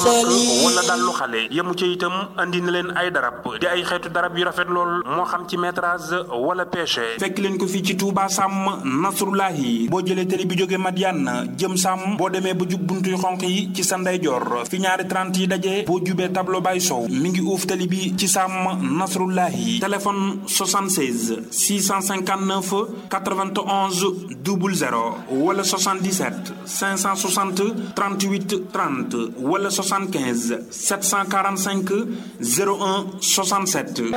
wala dallu xale yemu ca itam andi na leen ay darab di ay xeetu darab yu rafet lool moo xam ci métrage wala pêche fekk leen ko fii ci Touba Sam Nasrullahi boo jëlee télé bi jóge Madiane jëm Sam boo demee ba jub buntuy xonq yi ci sa ndeyjoor fi ñaari 30 yi daje boo jubee tableau bay sow mi ngi uuf télé bi ci Sam Nasrullahi téléphone 76 659 91 00 wala 77 560 38 30 wala 75 745 01 67.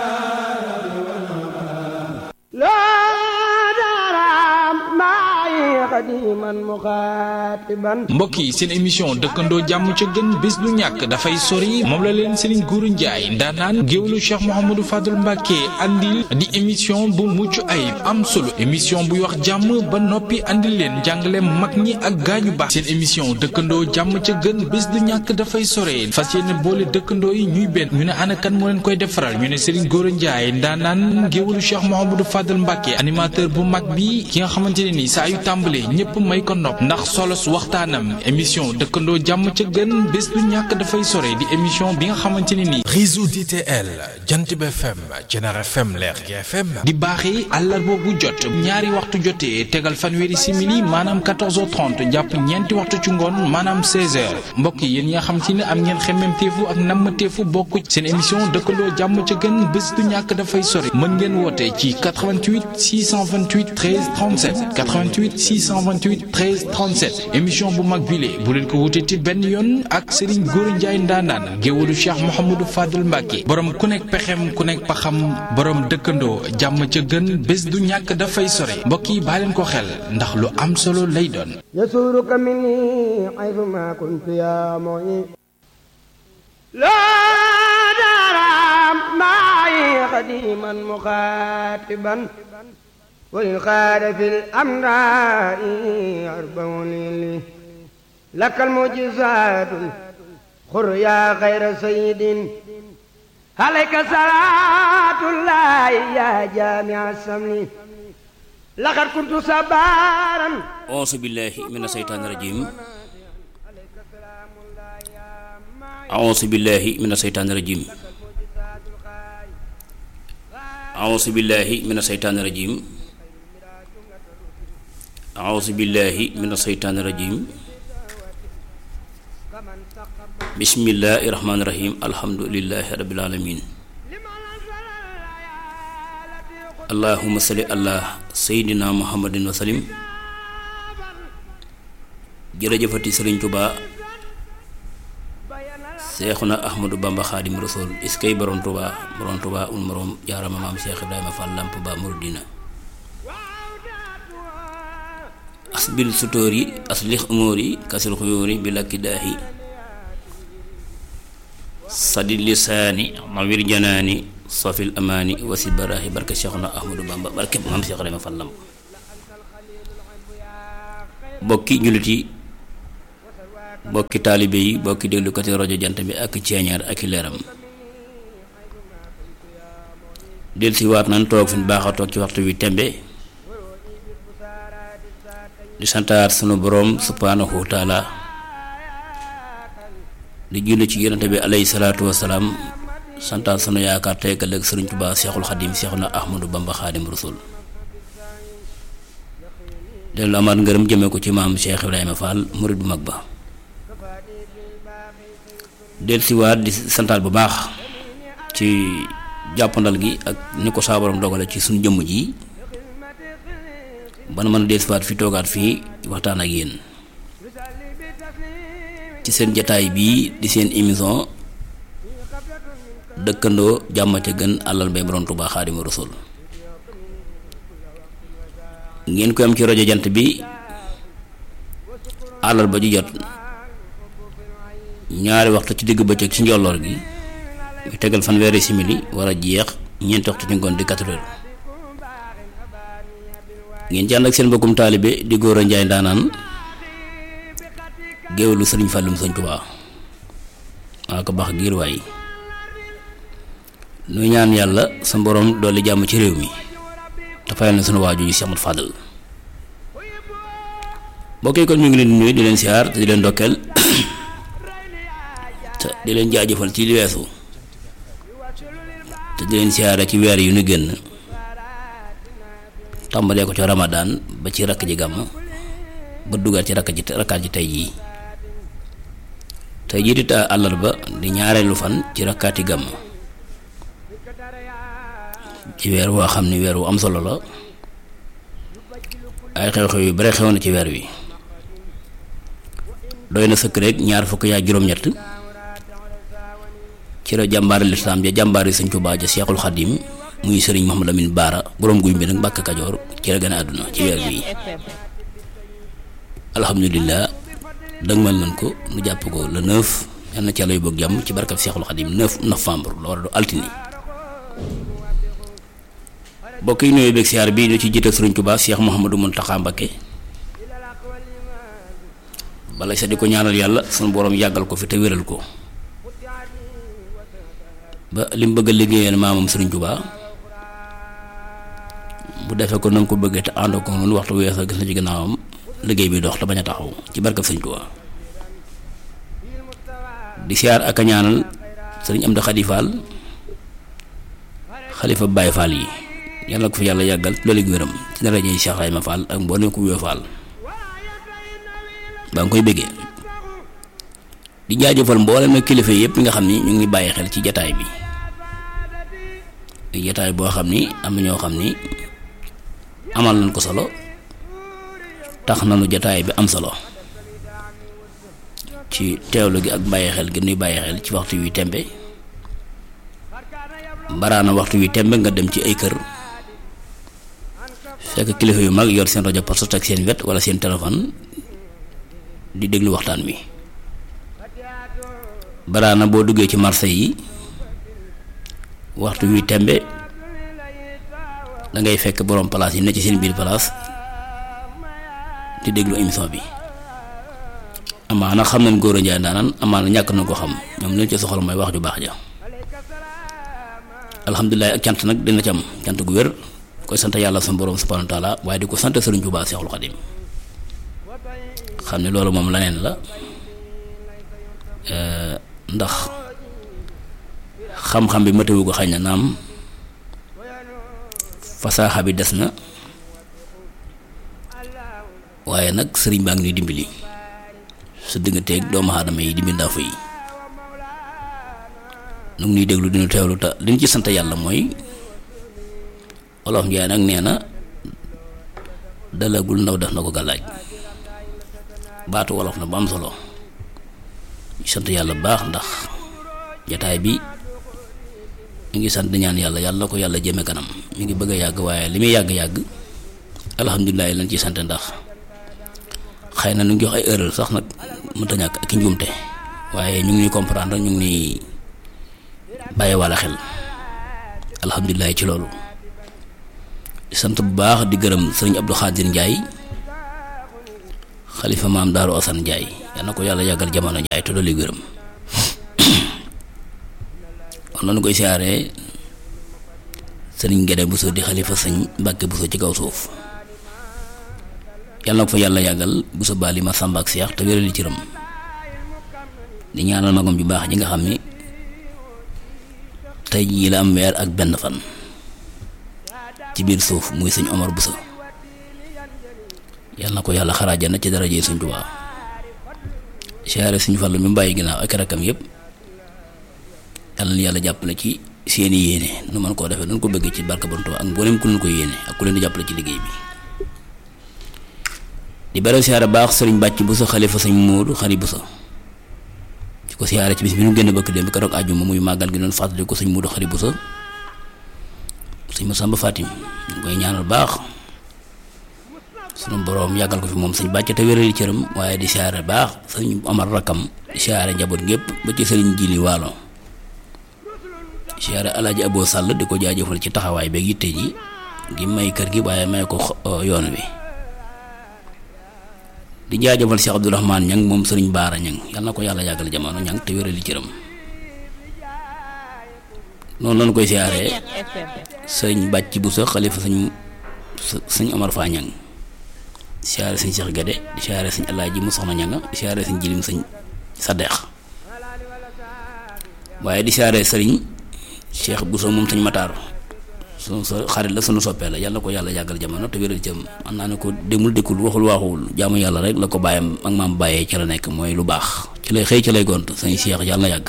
mbokk yi seen émission dëkkandoo jàmm ca gën bés du ñàkk dafay sori moom la leen Serigne Gourou Ndiaye ndaanaan géwlu Cheikh Mouhamadou Fadul Mbacke andil di émission bu mucc ayib am solo émission buy wax jàmm ba noppi andil leen jàngale mag ñi ak gaañu baax seen émission dëkkandoo jàmm ca gën bés du ñàkk dafay sore fas yéene boole dëkkandoo yi ñuy benn ñu ne ana kan moo leen koy defaral ñu ne Serigne Gourou Ndiaye ndaanaan géwlu Cheikh Mouhamadou Fadul Mbacke animateur bu mag bi ki nga xamante ne ni saa yu tàmbalee ñëpp may ko nopp ndax solos waxtaanam émission dëkkandoo jàmm ca gën bés du ñàkk dafay sore di émission bi nga xamante ne ni réseau DTL Jantib FM Jener FM Lergui FM di baaxee àllarba bu jot ñaari waxtu jotee tegal fanweeri simili maanaam 14h30 jàpp ñeenti waxtu ci ngoon maanaam 16h mbokk yi yéen ñi nga xamante ne am ngeen xemmemteefu ak nammateefu bokk seen émission dëkkandoo jàmm ca gën bés du ñàkk dafay sore mën ngeen woote ci 88 628 13 37 88 628 13 37 émission bu mag bile bu leen ko wutee ci benn yoon ak Serigne Gourou Ndiaye ndaanaan géwalu Cheikh Mouhamadou Fadul Mbacke borom ku nekk pexem ku nekk paxam borom dëkkandoo jàmm ca gën bés du ñàkk dafay sore mbokk yi baa leen ko xel ndax lu am solo lay doon. yasuruka minni aytuma kuntu ya mu'i laa daram ma'i qadiman muqatiban وللخال في الأمراء أربع ليلي لك المعجزات خر يا خير سيد عليك صلاة الله يا جامع السمن لقد كنت صبارا أعوذ بالله من الشيطان الرجيم أعوذ بالله من الشيطان الرجيم أعوذ بالله من الشيطان الرجيم أعوذ بالله من الشيطان الرجيم بسم الله الرحمن الرحيم الحمد لله رب العالمين اللهم صل على سيدنا محمد وسلم jërëjëfati Sëriñ Tuba Seexuna Ahmadu Bamba Xaadim Rasul iskay borom Tuba borom Tuba un morom jaarama maam Cheikh Ibrahima Fall Lamp Ba Muridina asbil sutóori aslix umóori kasil xuyóori bi lakki daahi sadi lisaani nawir janaani sofil amaani wasi baraahi barke Cheikhuna Ahmadu Bamba barke maam Cheikh Ibrahima Fall Lamp bokki jullit yi bokki taalibe yi bokki déglukati rajo jant bi ak ceeñaar ak i leeram del si waat nan toog fi ñu baax a toog ci waxtu wi tembe di santaat sunu boroom subhaanahu wa taala di julli ci yonente bi alayhi salaatu wasalaam santaat sunu yaakaar tey ëllëg sëriñ Tuubaa seexul xadim seexuna ahmadu bamba xaadim rasul dellu amaat ngërëm jëme ko ci maam Cheikh Ibrahima Fall murid bu mag ba del siwaat di santaat bu baax ci jàppandal gi ak ni ko saa borom dogale ci suñu jëmm ji ban mën a del siwaat fi toogaat fii waxtaan ak yéen ci seen jataay bii di seen émission dëkkandoo jàmm ca gën àllal bay borom Tuubaa Xaadimu Rasuul ngeen koy am ci rajo jant bi àllal ba ju jot ñaari waxtu ci digg bëccëg ci njolloor gi ñu tegal fanweeri simili war a jeex ñeenti waxtu ci ngoon di quatre heures ngeen ci ànd ak seen mbokkum taalibe di góor a njaay ndaanaan géwélu sëriñ Fàllum Sëñ Tuubaa waa ko baax giir waay nu ñaan yàlla sa borom dolli jàmm ci réew mi te fayal na sunu waaju ji Cheikh Ahmadou Fadal mbokk yi kon ñu ngi leen di nuyu di leen siyaar te di leen ndokkeel te di leen jaajëfal ci li weesu te di leen siyaare ci weer yu nu génn tàmbalee ko ci ramadaan ba ci rakk ji gàmm ba dugal ci rakk ji rakkaat ji tey jii tey jii di ta àllarba di ñaareelu fan ci rakkaati gàmm ci weer woo xam ni weer wu am solo la ay xew-xew yu bare xew na ci weer wi doy na sëkk rek ñaar fukk yaa juróom-ñett ci la jàmbaari lislaam ja jàmbaari Sëñ Tuubaa ja Seexul Xadim muy sëriñ Mouhamadou Lamine Baara borom guy bi nag Mbàkke Kajoor ci la gën a àdduna ci weer wi alhamdulilah dëgmal nañ ko nu jàpp ko le 9 yal na ci yàlla yu bëgg jàmm ci barkab Seexul Xadim 9 novembre la war a do altini bokk yi nuyoo beeg siyaar bi ñu ci jiital Sëriñ Tuubaa Seex Mouhamadou Mountakha Mbacké bala sa di ko ñaanal yàlla sunu borom yàggal ko fi te wéral ko ba li mu bëgg a liggéeyal maamam Sëriñ Tuubaa bu defee ko na nga ko bëggee te ànd ko noonu waxtu wees a gis na ci gannaawam liggéey bi dox te bañ a taxaw ci barkab Sëriñ Tuubaa di siyaar ak a ñaanal sëriñ Amdi Xadi Fall xalifa Baay Fall yi yàlla ko fi yàlla yàggal loolu gi wéram ci daraja yi Cheikh Rayma Fall ak mboolem ku wéo Fall baa nga koy bëggee di jaajëfal mboolem nag kilifa yëpp nga xam ni ñu ngi bàyyi xel ci jataay bi jataay boo xam ni am na ñoo xam ni amal nañ ko solo tax nañu jataay bi am solo ci teewlu gi ak bàyyi xel gi nuy bàyyi xel ci waxtu wi tembe baraana waxtu wi tembe nga dem ci ay kër fekk kilifa yu mag yor seen rajo poste ak seen wet wala seen téléphone di déglu waxtaan wi baraana boo duggee ci marché yi waxtu wi tembe da ngay fekk borom place yi ne ci seen biir place di déglu émission bi amaana xam nañ góor a njaay ndaanaan amaana ñàkk na ko xam ñoom leen ci soxla mooy wax ju baax ja alhamdulilah ak cant nag dina ci am cant gu wér koy sant yàlla sama borom subhanahu wa taala waaye di ko sant Sëriñ Tuubaa Seexul Xadim xam ne loolu moom leneen la ndax xam-xam bi matewu ko xañ na naam fasaaxa bi des na waaye nag sëriñ baa ngi ñuy dimbali su digganteeg doomu aadama yi di mbindaafu yi nu ngi ñuy déglu dinu teewlu ta li ñu ci sant yàlla mooy wolof njaay nag nee na dalagul ndaw def na ko gàllaaj baatu wolof na bu am solo ñu sant yàlla baax ndax jataay bi ñu ngi sant ñaan yàlla yàlla ko yàlla jëme kanam mi ngi bëgg a yàgg waaye li muy yàgg-yàgg alhamdulilah lañ ciy sant ndax xëy na nu ngi jox ay erreur sax nag mënta ñàkk ak i njuumte waaye ñu ngi ñuy comprendre ñu ngi ñuy bàyyi walla xel alhamdulilah ci loolu di sant bu baax di gërëm sëriñ Abdou Khadir Ndiaye xalifa maam Daaru Asan Ndiaye yal na ko yàlla yàggal jamono Ndiaye te dolli gërëm kon noonu koy siyaaree sëriñ Gédé Bousso di xalifa sëñ Mbàkke Bousso ci kaw suuf yàlla na ko fa yàlla yàggal Bousso Bali ma Samba ak Seex te wérali ci ram di ñaanal magam ju baax ji nga xam ni tey jii la am weer ak benn fan ci biir suuf muy sëñ Omar Bousso yàlla na ko yàlla xaraaja na ci daraje Sëñ Tuubaa siyaare suñu Fallu mi bàyyi ginnaaw ak rakkam yëpp yàlla na yàlla jàppale ci seeni yéene nu mën koo defee nu ko bëggee ci barka Borom Tuubaa ak mboolem ku leen ko yéene ak ku leen di jàppale ci liggéey bi di bare siyaare baax sëriñ bàcc Bousso xalifa sëñ Moodu xari Bousso ci ko siyaare ci bis bi nu génn bëkk dem keroog àjjuma muy màggal gi doon fàttali ko sëñ Moodu xari Bousso sëñ Masamba Fatim ñu koy ñaanal baax sunu boroom yàggal ko fi moom sëñ bàcc te wérali cëram waaye di siyaare baax sëñ Amar rakkam di siyaare njaboot gépp ba ci sëriñ Jili Waalo siyaare alaaji Abo Sàll di ko jaajëfal ci taxawaay beeg yitte ji gi may kër gi waaye may ko yoon wi di jaajëfal Cheikh Abdourahmane Ñang moom sëriñ Baara Ñang yal na ko yàlla yàggal jamono ñang te wérali cëram noonu lañu koy siyaaree sëñ bàcc bu sa xalifa sëñ sëñ Omar Fa Ñang siyaare sëñ Cheikh Gade di siyaare sëñ Alaaji mu soxna ñanga di siyaare sëñ jilim sëñ Sadeex waaye di siyaare sëriñ Cheikh Bousso moom sëñ Matar sunu so xarit la sunu soppee la yàlla ko yàlla yàggal jamono te wéral jëm man naa ne ko demul dëkkul waxul waaxuwul jaamu yàlla rek la ko bàyyam ak maam bàyyee ci la nekk mooy lu baax ci lay xëy ci lay gont sëñ Cheikh yàlla yàgg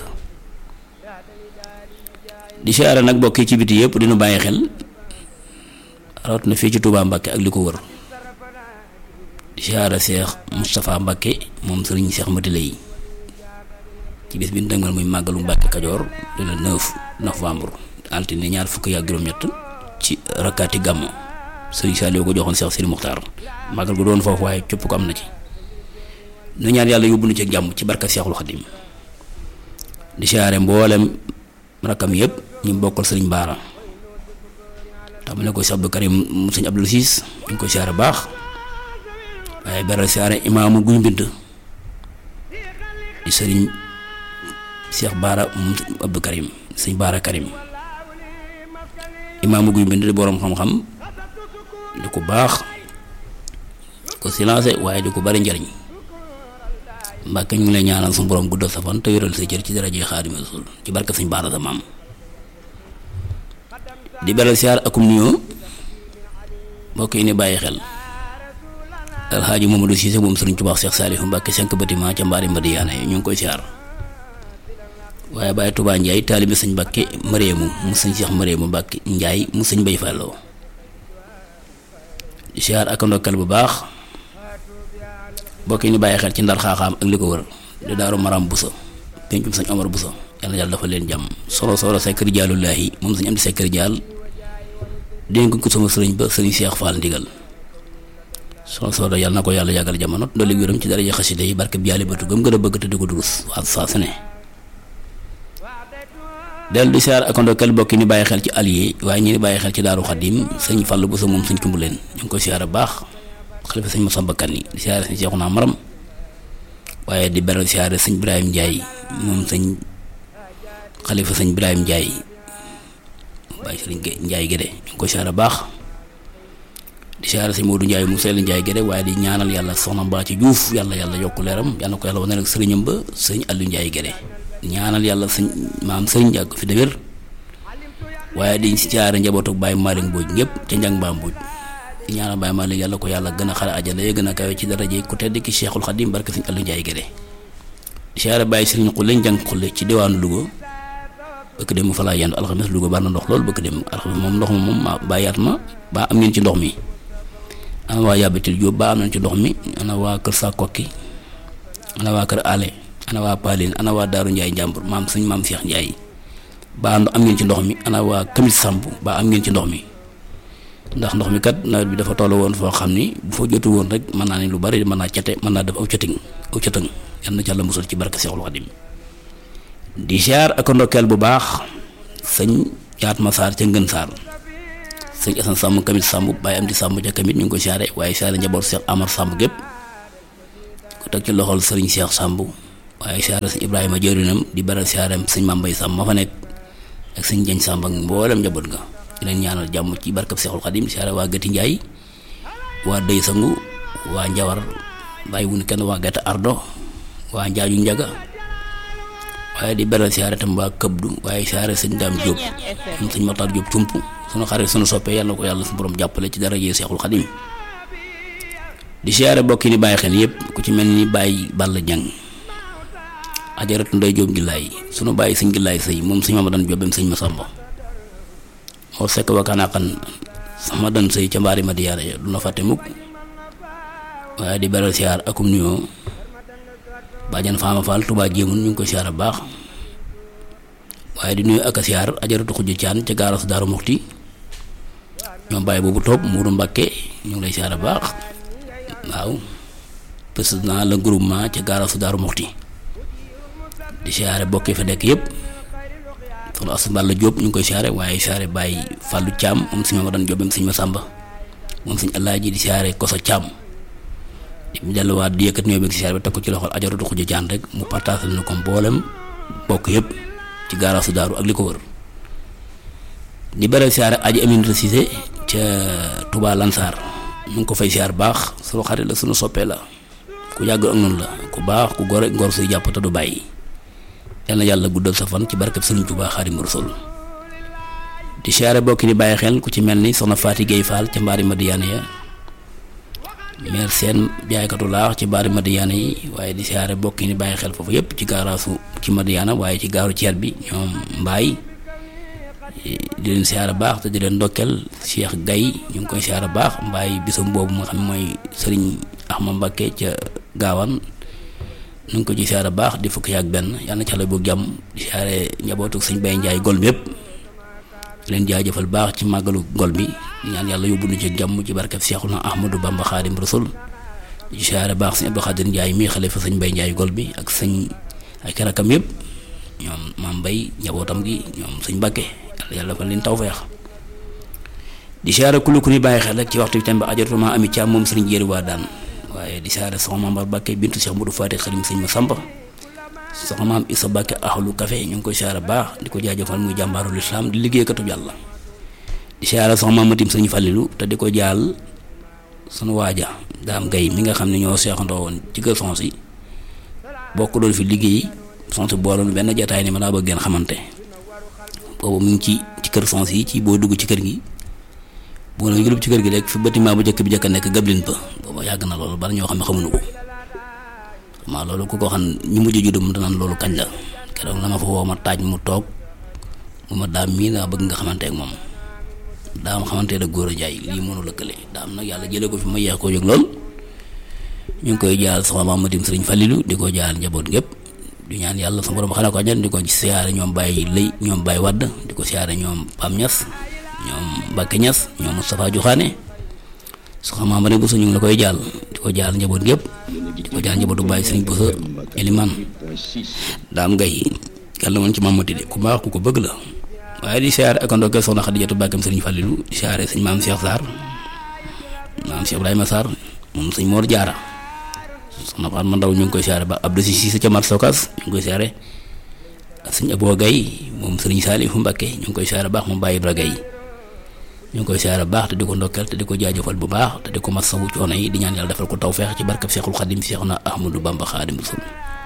di siyaare nag bokki ci biti yëpp dinu bàyyi xel rawat na fii ci Touba Mbakke ak li ko wër di siyaare Cheikh Moustapha Mbakke moom sëriñ Cheikh Matile yi ci bis bi ñu dëngal muy màggalu Mbakke Kajoor le 9 novembre altine ñaar fukki ak juróom-ñett ci rakkaati gàmmo sëriñ Saliou ko joxoon Cheikh Sidi Muxtaar màggal gu doon foofu waaye copp ko am na ci nu ñaan yàlla yóbbu nu ci jàmm ci barka Seexul Xadim di siyaare mboolem rakkam yëpp ñu bokkal sëriñ Baara tàmbale ko Cheikh Abdou Karim mu sëñ Abdou Siis ñu ngi koy siyaare baax waaye beral siyaare imaamu guñ bind di sëriñ Cheikh Baara mu Abdou Karim sëñ Baara Karim imaamu guy bind di boroom xam-xam di ko baax ko silencé waaye di ko bari njariñ Mbàkke ñu ngi lay ñaanal suñu borom guddal sa fan te wéral sa cër ci daraje Xaadimu Rasuul ci barke sëñ Baara sa maam di beral siyaar akum nuyoo mbokk yi ni bàyyi xel alxaaji Mamadou Cissé moom sëriñ Tuubaa Cheikh Saalihu Mbàkke cinq bâtiment ca mbaari Madiyaana yi ñu ngi koy siyaar waaye Baye Touba Ndiaye taalibe sëñ Mbàkke Mareemu mu sëñ Cheikh Mareemu Mbàkke Ndiaye mu sëñ Bay Falloo di siyaar ak ndokkal bu baax mbokk yi ni bàyyi xel ci ndar xaaxaam ak li ko wër di daaru maram buso pencum sëñ Omar buso yàlla yàlla dafa leen jàmm solo solo sekkari jaalullaahi moom sëñ am di sekkari jaal dénk ko sama sëriñ ba sëriñ Cheikh Fall ndigal solo solo yàlla na ko yàlla yàggal jamono dolli wéram ci daraja xasida yi barke bi yàlla bëtu gëm gën a bëgg te di ko durus waa saa su ne del di siyaar ak ndokkal bokk ni bàyyi xel ci allié waaye ñi ni bàyyi xel ci daaru xadim sëñ Fall buso moom sëñ tumbu leen ñu ngi koy siyaar baax xalifa sëñ Masamba Kanni di siyaare sëñ Seexuna Maram waaye di beral siyaare sëñ Ibrahima Ndiaye moom sëñ xalifa sëñ Ibrahima Ndiaye waaye sëriñ Ndiaye Gédé ñu ngi koy siyaare baax di siyaare sëñ Modou Ndiaye mu seel Ndiaye Gédé waaye di ñaanal yàlla soxna Mbaa ci Juuf yàlla yàlla yokk leeram yàlla ko yàlla wane ak sëriñam ba sëñ Aliou Ndiaye Gédé ñaanal yàlla sëñ maam sëriñ yàgg fi de wér waaye di siyaare njabootu Baye Malick Mbodj ñëpp ca njàng Mbaa Mbodj di ñaanal Baye Malick yàlla ko yàlla gën a xare àjjana ya gën a kawe ci daraje ku tedd ki Cheikhul Khadim barke sëñ Aliou Ndiaye Gédé siyaare Baye Sëriñ Xulle njàng xulle ci diwaanu Louga bëkk dem fa laa yendu alxames Louga bari na ndox loolu bëkk dem alxames moom ndox ma moom ma bàyyaat ma ba am ngeen ci ndox mi ana waa yàbbatil Jóob ba am nañ ci ndox mi ana waa kër sa kokki ana waa kër ale ana waa Paline ana waa Daaru Ndiaye njàmbur maam suñ maam Cheikh Ndiaye ba am ngeen ci ndox mi ana waa Kamit Samb ba am ngeen ci ndox mi ndax ndox mi kat nawet bi dafa toll woon foo xam ni bu fa jotu woon rek mën naa ne lu bari mën naa cate mën naa def aw cëtiŋ aw cëtëng yal na ci Yàlla musal ci barke Seexul Xadim di siyaar ak ndokkeel bu baax sëñ yaat ma saar ca ngën saar sëñ asan sàmm kamit sàmb bàyyi am di sàmm ca kamit ñu ngi ko siyaare waaye siyaare njaboot Seex Amar sàmb gépp ko teg ci loxol sëriñ Seex sàmb waaye siyaare sëñ Ibrahima jërinam di beral siyaareem sëñ Mambay sàmb ma fa nekk ak sëñ Jañ sàmb ak mboolem njaboot nga di leen ñaanal jàmm ci barkab Seexul Xadim siyaare waa Gëti Njaay waa Dëy Sangu waa Njawar bàyyi wuñ kenn waa Gëti Ardo waa Njaaju Njaga waaye di beral siyaare tam waa këbdu waaye siyaare sëñ daam Jóob moom sëñ Matar Jóob cump sunu xarit sunu soppee yàlla ko yàlla su borom jàppale ci dara jee Seexul Xadim di siyaare bokki di bàyyi xel yépp ku ci mel ni bàyyi Balla Jang ajaratu nday Jóob gillaay sunu bàyyi sëñ gillaay sëy moom sëñ Mamadan Jóob sëñ Masamba moo sekk wakkaanaakan sama dan sëy ca mbaari Madiyaana ya du na fàtte mukk waaye di beral siyaar akum nuyoo bàjjan faama faal tubaa jéemun ñu ngi koy siyaar bu baax waaye di nuyu ak a siyaar ajaratu xujj caan ca gaarasu daaru muxti ñoom bàyyi boobu topp muuru mbàkke ñu ngi lay siyaar bu baax waaw président le groupement ca gaarasu daaru muxti di siyaare bokk yi fa nekk yëpp soxna Asu Balla Jóob ñu ngi koy siyaare waaye siyaare bàyyi fàllu caam moom sëñ Mamadan Jóob sëñ Masamba moom sëñ Alaaji di siyaare koso caam mu delluwaat di yëkkat ñëw bi si siyaare bi teg ko ci loxol ajaratu xuj jaan rek mu partagé na ko mboolem bokk yëpp ci gaaraasu daaru ak li ko wër di beral siyaare aji Aminata Cissé ca Touba Lansar mu ngi ko fay siyaar baax sunu xarit la sunu soppee la ku yàgg ak noonu la ku baax ku gore ngor suy jàpp te du bàyyi yal na yàlla guddal sa fan ci barkeb Sëriñ Tuubaa Xaadimu Rasuul di siyaare bokki di bàyyi xel ku ci mel ni soxna Faati Géey Faal ca mbaari Madiyaana ya meer seen jaaykatu laax ci mbaari Madiyaana yi waaye di siyaare bokki ni bàyyi xel foofu yépp ci gaaraasu ci Madiyaana waaye ci gaaru ceer bi ñoom mbaay di leen siyaare baax te di leen ndokkeel Cheikh Gaye ñu ngi koy siyaare baax mbaay bisam boobu nga xam ne mooy sëriñ Ahmad Mbakke ca gaawaan nu ngi ko ci siyaare baax di fukki ak benn yàlla na ci xale bu jàmm di siyaare njabootu sëñ Bay Njaay gol bi yépp leen jaajëfal baax ci màggalu gol bi di ñaan yàlla yóbbu nu ci jàmm ci barkeb Seexuna Ahmadu Bamba Xaadim Rasul di siyaare baax sëñ Abdou Xaadir Njaay mii xalifa sëñ Bay Njaay gol bi ak sëñ ay karakam yépp ñoom maam Bay njabootam gi ñoom sëñ Mbàkke yàlla fa leen tawfeex di siyaare kulu ku ni bàyyi xel rek ci waxtu bi tamit ajotuma ami caam moom sëriñ jéeri waa daan waaye di siyaare soxna maam Bar Mbàkke bintu Cheikh Modou Fatick xarim sëñ ma Samba soxna maam Issa Mbàkke ahlu café ñu ngi koy siyaare baax di ko jaajëfal muy jàmbaarul islam di liggéeykatu yàlla di siyaare soxna maam Matim sëñ Fallilu te di ko jaal sunu waaja daam gay mi nga xam ne ñoo seexandoo woon ci kër sons yi bokk doon fi liggéey sons yi booloon benn jataay ni ma daa bëgg ngeen xamante boobu mu ngi ci ci kër sons yi ci boo dugg ci kër gi boo na yëlub ci kër gi rek fi bâtiment bu njëkk bi njëkk a nekk gablin ba booba yàgg na loolu bari ñoo xam ne xamuñu ko maa loolu ku ko xam ñu mujj juddu mu danaan loolu kañ la keroog la ma fa woo ma taaj mu toog mu ma daam mii naa bëgg nga xamante ak moom daam xamante da góor a jaay lii mënu lëkkale daam nag yàlla jëlee ko fi ma yeex koo yëg lool ñu ngi koy jaal soxna Maam Matim Sëriñ Falilu di ko jaal njaboot gépp di ñaan yàlla sama borom xanaa ko ñan di ko siyaare ñoom Baye Lay ñoom Baye Wadd di ko siyaare ñoom Pam Ñas ñoom Mbacke Ñas ñoom Moustapha Joxaane soxna Maam Matim Bousso ñu ngi la koy jaal di ko jaal njaboot gépp di ko jaal njabootu Baye Sëriñ Bousso Eliman daam ngay yàlla mën ci Maam Mati de ku baax ku ko bëgg la waaye di siyaare ak ndokkeel soxna Xadijatu Bàkkam Sëriñ Falilu di siyaare sëñ maam Cheikh Sarr maam Cheikh Ibrahima Sarr moom sëñ Mor Jaara soxna Faat ma ndaw ñu ngi koy siyaare ba Abdou Cissé ca Mar Sokas ñu ngi koy siyaare ak sëñ Abo Gaye moom sëriñ Saalifu Mbàkke ñu ngi koy siyaare baax moom Baye Ibra Gaye ñu ngi koy siyaare baax te di ko ndokkeel te di ko jaajëfal bu baax te di ko masawu coono yi di ñaan yàlla defal ko tawfeex ci barkab Seexul Xadim Seexuna Ahmadu Bamba Xaadim Rasul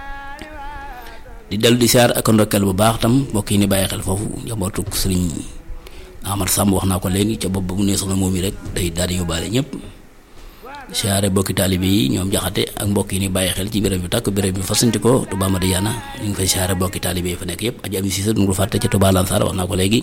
di dellu di siyaare ak ndokkeel bu baax tam mbokk yi ni bàyyi xel foofu njabootu sëriñ Ahmad Samb wax naa ko léegi ca bopp ba mu nee soxna moom yi rek day daal di yóbbaale ñëpp siyaare bokki taalibe yi ñoom jaxate ak mbokk yi ni bàyyi xel ci béréb bi tàkk béréb bi fasanti ko Touba Madiyana ñu ngi fay siyaare bokki taalibe yi fa nekk yëpp aji ami si sa du fàtte ca Touba Lansar wax naa ko léegi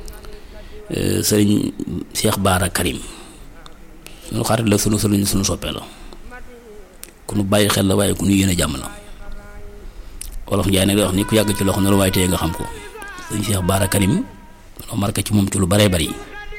sëriñ Cheikh Baara Karim sunu xarit la sunu sëriñ sunu soppee la ku nu bàyyi xel la waaye ku nu yéene jàmm la wolof Njaay nag da wax ni ku yàgg ci loxo ne lu waaye téye nga xam ko sëriñ Cheikh Baara Karim loo marqué ci moom ci lu baree bari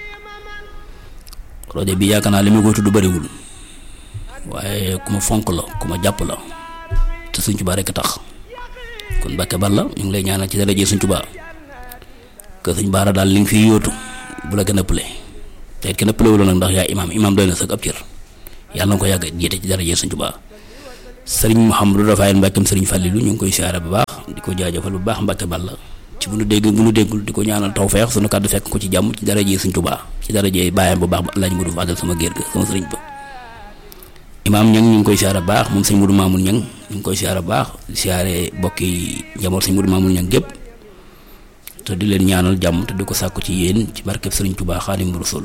rajo bi yaakaar naa li ma koy tudd bariwul waaye ku ma fonk la ku ma jàpp la te Sëriñ Tuubaa rekk tax kon Mbàkke Balla ñu ngi lay ñaanal ci daraje Sëriñ Tuubaa que Sëriñ Baara daal li nga fiy yóotu bu la gën a pële te it gën a pële wu nag ndax yaa imaam imaam doy na sax ab cër yàlla na ko yàgg jiite ci daraje Sëriñ Tuubaa sëriñ Mouhamadou Rafael Mbàkkeem sëriñ Fàllilu ñu ngi koy siyaare bu baax di ko jaajëfal bu baax Mbàkke Balla ci bu nu dégg bu nu déggul di ko ñaanal tawfeex sunu kàddu fekk ko ci jàmm ci daraje Sëriñ Tuubaa ci daraje bàyyam bu baax ba Alaaji Mudu Fadal sama géer ga sama sëriñ ba imaam ñang ñu ngi koy siyaare baax moom sëñ Mudu Maamul ñang ñu ngi koy siyaare baax di siyaare bokki njaboot sëñ Mudu Maamul ñang gépp te di leen ñaanal jàmm te di ko sàkku ci yéen ci barkeb Sëriñ Tuubaa Xaadimu Rasuul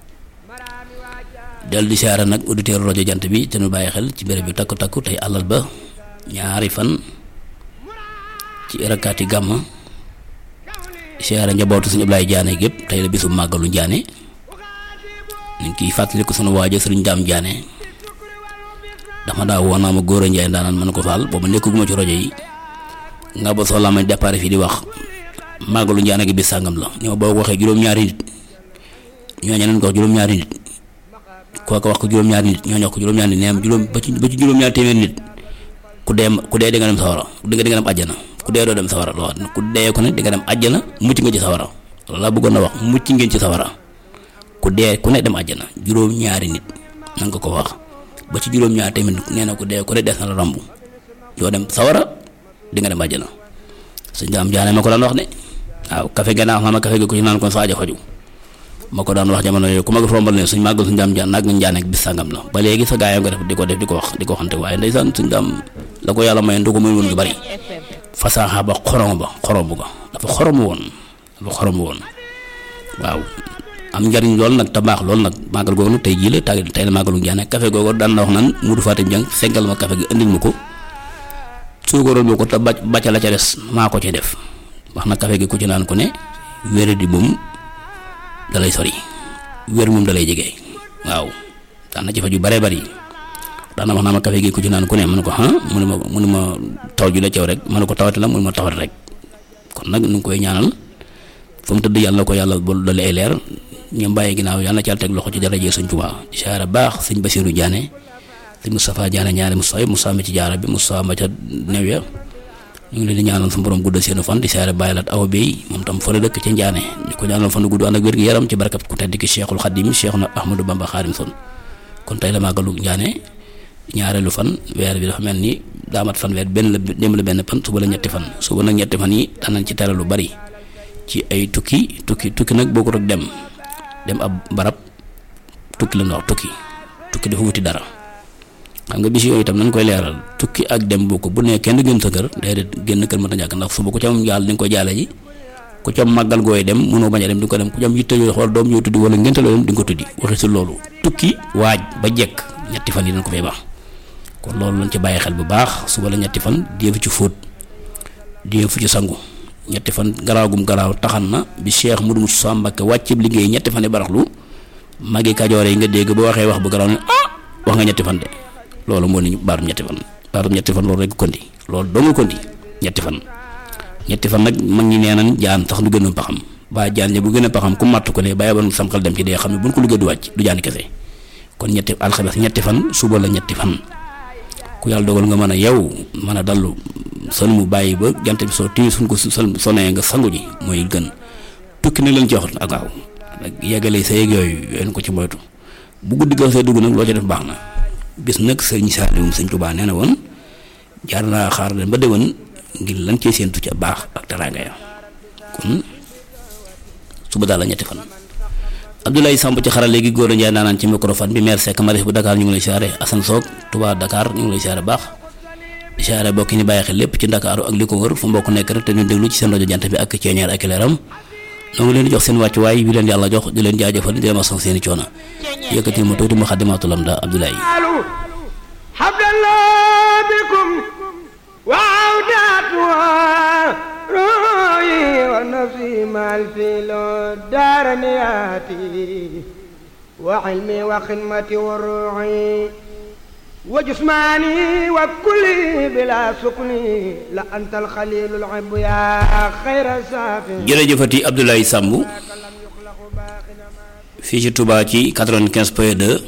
del di siyaare nag auditeur rajo jant bi te nu bàyyi xel ci béréb bi takku takku tey àllal ba ñaari fan ci rakaati gàmm siyaare njabootu suñu Ablaay Jaane gépp tey la bisu màggalu Njaane ñu ngi kiy fàttaliku sunu waaja sëriñ Daam Jaane dama daa woo naa ma góor a njaay ndaanaan mën ko faal boobu nekkaguma ci rajo yi nga ba soxlaa ma départ fii di wax màggalu Njaane gi bis sàngam la ni ma boo ko waxee juróom-ñaari nit ñooñu leen ko wax juróom-ñaari nit kooku wax ko juróom-ñaari nit ñooñu wax ko juróom-ñaari nit neem juróom ba ci ba ci juróom-ñaari téeméer nit ku dee ku dee di nga dem sawara ku dee di nga dem àjjana ku dee doo dem sawara loo xam ku dee ko ne di nga dem àjjana mucc nga ci sawara loolu laa bëggoon na wax mucc ngeen ci sawara ku dee ku ne dem àjjana juróom-ñaari nit na nga ko wax ba ci juróom-ñaari téeméer nit nee na ku dee ku ne des na la romb doo dem sawara di nga dem àjjana sëñ daam jaane ma ko daan wax de waaw kafe gannaaw xam ma kafe gi ku ci naan kon saaja faju ma ko daan wax jamono yooyu ku ma ko rombal ne suñ màggal suñ daam jaan nag nañ jaaneek bis sàngam la ba léegi sa gaayam nga def di ko def di ko wax di ko waxante waaye ndeysaan suñ daam la ko yàlla mayoon du ko muy woon lu bari fasaaxa ba xorom ba xorom ga dafa xorom woon dafa xorom woon waaw am njariñ lool nag te baax lool nag màggal googu nag tey jii la tàgg tey la màggalu njaane café googu daan na wax naan Modou Fatim Dieng seggal ma café gi indil ma ko suukaroon ma ko te bàcc bàcca la ca des maa ko ci def wax na café gi ku ci naan ku ne wér di moom dalay sori wér moom dalay jege waaw daan na ci faju bare bari daan na wax naa ma café gi ku ci naan ku ne mu ne ko ah mu ne ma mu ne ma taw ju la ceew rek ma ne ko tawate la mu ne ma tawate rek kon nag nu ngi koy ñaanal fa mu tëdd yàlla ko yàlla ba dale ay leer ñoom bàyyi ginnaaw yàlla na ci yàlla teg loxo ci daraje sëñ Tuubaa di siyaare baax sëñ Basiiru Jaane sëñ Moustapha Jaane ñaare Moustapha Moussa ma ci jaara bi Moussa ma ca new ya ñu ngi leen di ñaanal su borom guddal seenu fan di siyaare bàyyi laat awa bi moom tam fa la dëkk ca Njaane di ko ñaanal fan gudd ànd ak wér gi yaram ci barkat ku tedd ki Cheikhul Xadim Cheikh na Ahmadou Bamba Xaadim son kon tey la màggalu Njaane ñaareelu fan weer bi dafa mel ni daamat fan weer benn la démb la benn fan suba la ñetti fan suba nag ñetti fan yi danañ ci tere lu bari ci ay tukki tukki tukki nag boo ko rek dem dem ab barab tukki la ñu wax tukki tukki dafa wuti dara xam nga bis yooyu itam nañ koy leeral tukki ak dem boo ko bu nee kenn gën sa kër déedéet génn kër mën a ñàkk ndax suba ku ci am yàlla di nga koy jaale ji ku ci am màggal gooy dem mënoo bañ a dem di nga ko dem ku ci am yitte yooyu xool doom yoo tuddi wala ngénte loo dem di nga ko tuddi waxi si loolu tukki waaj ba jekk ñetti fan yi dañ ko fay baax kon loolu lañ ci bàyyi xel bu baax suba la ñetti fan déefu ci fóot déefu ci sangu ñetti fan garaawgum garaaw taxan na bi Cheikh Modou Moussa Mbacké wàcc liggéey ñetti fan yi baraxlu magi kajoor yi nga dégg boo waxee wax bu garaaw ne ah wax nga ñetti fan de loolu moo ni baarum ñetti fan baarum ñetti fan loolu rek kondi loolu doo nga kondi ñetti fan ñetti fan nag mag ñi nee nañ jaan sax du gën a paxam ba jaan ja bu gën a paxam ku matt ko ne bàyyi ba sam xel dem ci dee xam ne buñ ko liggéey du wàcc du jaani kese kon ñetti alxames ñetti fan suba la ñetti fan ku yàlla dogal nga mën a yow mën a dallu son mu bàyyi ba jant bi soo téye suñ ko sol sonee nga sangu ji mooy gën tukki nag lañ ci wax ak waaw yeggale sa yeeg yooyu yooyu ko ci moytu bu guddi ga see dugg nag loo ci def baax na bis nag sëñ Saaliw sëñ Tuubaa nee na woon jaar naa xaar leen ba déwén ngir lan cee séentu ca baax ak teraanga ya kon suba daal la ñetti fan Abdoulaye Samb ci xaral léegi góor a njaay naanaan ci microphone bi maire Seck Marif bu Dakar ñu ngi lay siyaare Assane Soog Touba Dakar ñu ngi lay siyaare baax di siyaare bokki ni bàyyi xel lépp ci Ndakaaru ak li ko wër fu mbokk nekk rek te ñu déglu ci seen rajo jant bi ak ceeñeer ak leeram noo ngi leen di jox seen wàccuwaay bi leen yàlla jox di leen jaajëfal di leen masaw seen i coono yëkkati ma tuuti mu xaddimaatul am da Abdoulaye habdallah bikum وعوداتها روحي ونفسي مع الفيل دارنياتي وعلمي وخدمتي وروحي وجسماني وكلي بلا سكني لأنت الخليل العب يا خير سافر jërëjëfati Abdoulaye Samb fii ci Touba ci 95 point 2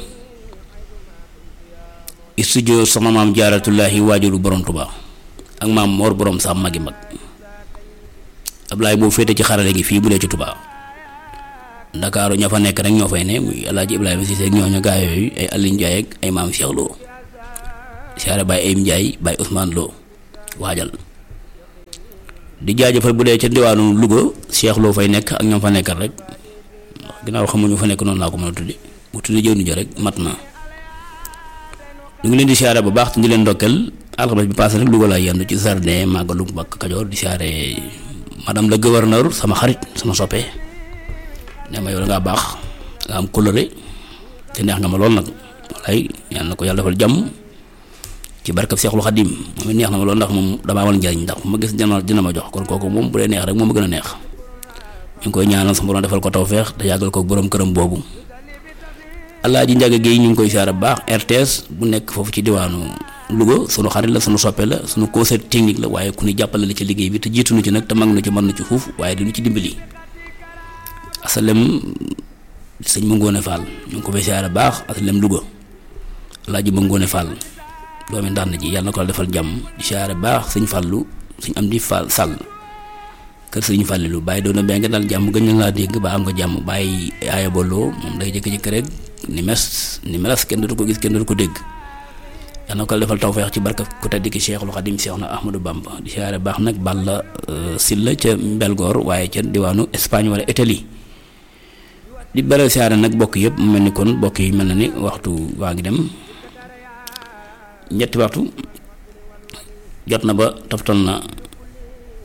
studio sama maam jaaratullahi waajuru borom Touba ak maam Mor borom sa magi mag Ablaye boo féete ci xarale gi fii bu dee ci Touba Ndakaaru ña fa nekk rek ñoo fay ne muy El Hadj Ibrahima Cissé ak ñooñu gaa yooyu ay Aliou Ndiaye ak ay maam Cheikh Lo siyaare Baye Ayim Ndiaye Baye Ousmane Lo waajal di jaajëfal bu dee ca diwaanu Louga Cheikh Lo fay nekk ak ñoom fa nekkal rek ndax ginnaaw xamuñu fa nekk noonu laa ko mën a tuddi bu tuddi jëw ni jo rek mat na ñu ngi leen di siyaare bu baax te di leen ndokkeel alxames bi passé rek Louga laa yendu ci jardin màggalu Mbàkke Kajoor di siyaare madame le gouverneur sama xarit sama soppe ne ma yow da ngaa baax nga am coloré te neex nga ma lool nag walaay yal na ko yàlla defal jàmm ci barkab Seexul Xadim moom it neex na ma lool ndax moom damaa amal njariñ ndax ma gis dina dina ma jox kon kooku moom bu dee neex rek moom ma gën a neex ñu ngi koy ñaanal sama borom defal ko tawfeex te yàggal ko borom këram boobu Alaaji Njaga Géey ñu ngi koy siyaare bu baax RTS bu nekk foofu ci diwaanu Louga sunu xarit la sunu soppe la sunu conseil technique la waaye ku ñu jàppale la ci liggéey bi te jiitu nu ci nag te mag nu ci mën na ci fuuf waaye di nu ci dimbali asalem sëñ ma ngoone Fall ñu ngi ko fay siyaare baax asalem Louga Alaaji ma ngoone Fall doomi ndànn ji yàlla na ko la defal jàmm di siyaare baax sëñ Fallu sëñ am di Fall Sall kër sëñ Fallilu bàyyi doon na bee nga daal jàmm gën na laa dégg ba am nga jàmm bàyyi aaya booloo moom day jëkk-jëkk rek ni mes ni melas kenn dootu ko gis kenn dootu ko dégg yàlla na ko la defal tawfeex ci barka ku tedd ki Cheikhul Xadim Cheikh na Ahmadou Bamba di siyaare baax nag Balla Silla ca Mbelgoor waaye ca diwaanu Espagne wala Italie di bare siyaare nag bokk yëpp mu mel ni kon bokk yi mel na ni waxtu waa ngi dem ñetti waxtu jot na ba toftal na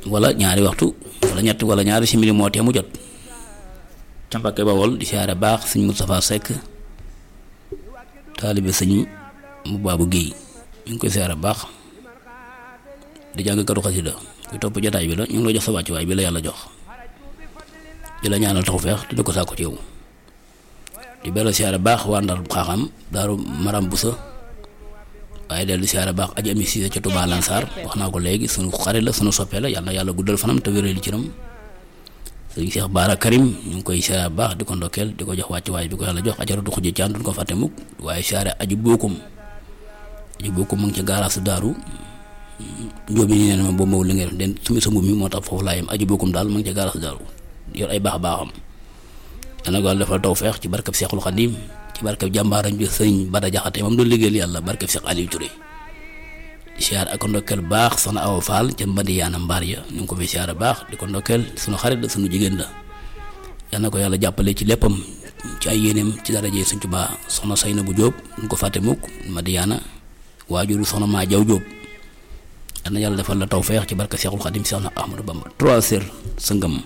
wala ñaari waxtu wala ñett wala ñaari simili moo tee mu jot ca Mbàkke Bawol di siyaare baax sëñ Moustapha Seck taalibe sëñ mu baabu Géey ñu ngi koy siyaare baax di jàng katu xasida kuy topp jotaay bi la ñu ngi lay jox sa wàccuwaay bi la yàlla jox di la ñaanal tawfeex te di ko sàkku ci yow di beral siyaare baax waa Ndar xaaxam daaru maram busa waaye dellu di siyaare baax aji ami siise ca Touba Lansar wax naa ko léegi sunu xarit la sunu soppee la yàlla na yàlla guddal fanam te wéral ci ram sëñ Cheikh Baara Karim ñu ngi koy siyaare baax di ko ndokkeel di ko jox wàccuwaay bi ko yàlla jox ajaratu xujj caan duñ ko fàtte mukk waaye siyaare aji bokkum aji bokkum mu ngi ci gaaraasu daaru njóobi ni neen ma boobu mawul li ngay def den sumi sa mbubb mi moo tax foofu laa yem aji bokkum daal mu ngi ci gaaraasu daaru yor ay baax baaxam yàlla ko defal tawfeex ci barkab Seexul Xadim ci barkab jàmbaaram bi sëriñ Bada Jaxate moom doon liggéeyal yàlla barkab Seex Aliou Touré di siyaar ak ndokkeel baax soxna Awa Fall ca mbandi yaana mbaar ya ñu ngi ko fi siyaar baax di ko ndokkeel sunu xarit la sunu jigéen la yal na ko yàlla jàppale ci léppam ci ay yéeneem ci daraje Sëriñ Tuubaa soxna Sayna bu Jóob ñu ko fàtte mukk mbandi yaana waajuru soxna maa jaw Jóob yal na yàlla defal la tawfeex ci barkab Seexul Xadim Seexna Ahmadu Bamba trois heures sa ngëm